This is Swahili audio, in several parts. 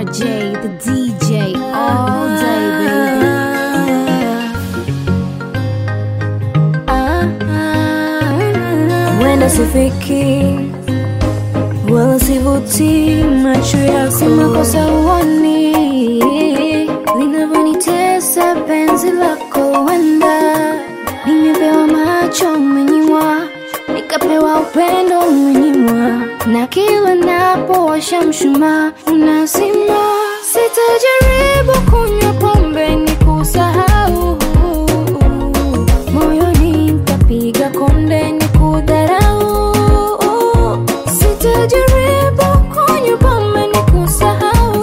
J, the DJ, all day, baby. Wenda sifiki wala sivuti macho yako, si makosa uoni linavyonitesa penzi lako. Wenda nimepewa macho umenyimwa, nikapewa upendo umenyimwa, na kila napowasha mshumaa unazima. Sitajaribu kunywa pombe ni kusahau moyoni nitapiga konde ni kudharau. Sitajaribu kunywa pombe ni kusahau,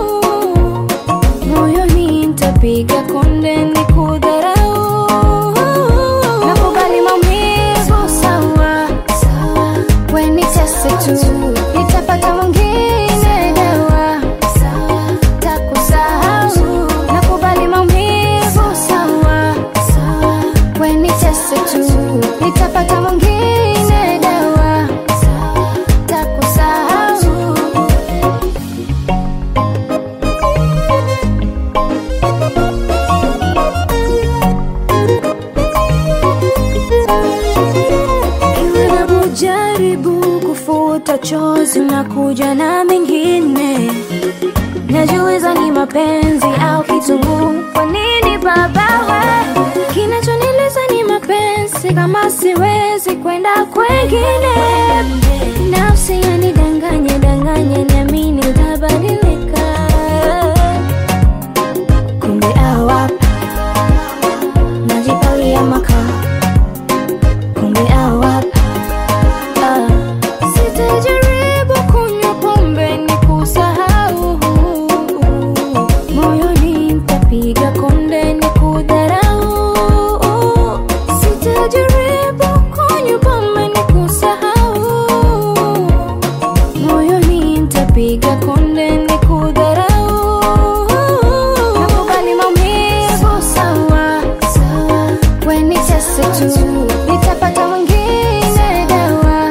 moyoni nitapiga konde ni kudharau. Nakubali maumivu sawa, we nitese tu, nitapata mwingine dawa takusahau. Nakubali maumivu sawa, we nitese tu, nitapata mwingine dawa takusahau. Kila napojaribu kufuta chozi na kuja na mengine, najiuliza ni mapenzi au kitunguu. Kwa nini baba we? Kinachonileza ni mapenzi, kama siwezi kwenda kwengine. Nafsi yanidanganya danganya, niamini utabadilika, kumbe awapa najipalia makaa kumbe awapa Ah. Sitajaribu kunywa pombe ni kusahau, moyoni nitapiga konde ni kudharau. Sitajaribu kunywa pombe ni kusahau, moyoni nitapiga konde ni kudharau. Nakubali maumivu sawa, we nitese tu, nitapata mwingine dawa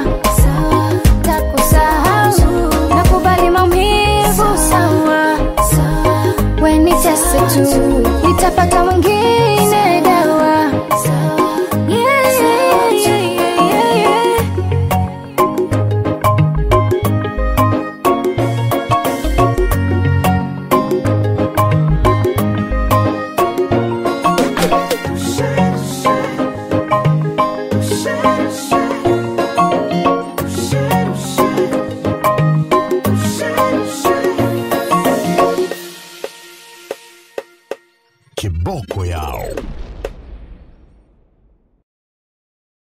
takusahau. Nakubali maumivu sawa, we nitese tu, nitapata mwingine dawa. Yeah, yeah, yeah, yeah, yeah. Kiboko yao.